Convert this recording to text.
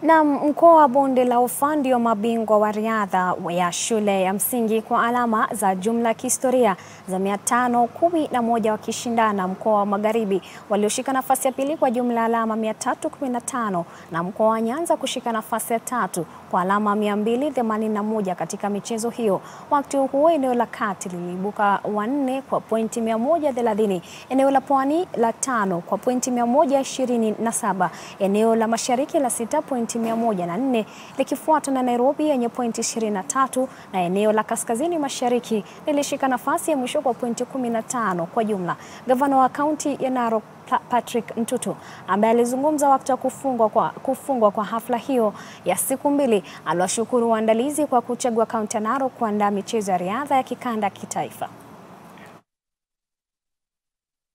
Na mkoa wa Bonde la Ufa ndio mabingwa wa riadha ya shule ya msingi kwa alama za jumla kihistoria za mia tano kumi na moja wakishindana mkoa wa Magharibi walioshika nafasi ya pili kwa jumla ya alama 315 na mkoa wa Nyanza kushika nafasi ya tatu kwa alama 281 katika michezo hiyo. Wakati huo eneo la kati liliibuka wanne kwa pointi 130, eneo la pwani la tano kwa pointi 127, eneo la mashariki la sita pointi 104 likifuatwa na Nairobi yenye pointi 23 na eneo la kaskazini mashariki lilishika nafasi ya mwisho kwa pointi 15 kwa jumla. Gavana wa kaunti ya Narok Patrick Ntutu ambaye alizungumza wakati wa kufungwa kwa, kufungwa kwa hafla hiyo ya siku mbili aliwashukuru waandalizi kwa kuchagua kaunti ya Narok kuandaa michezo ya riadha ya kikanda kitaifa.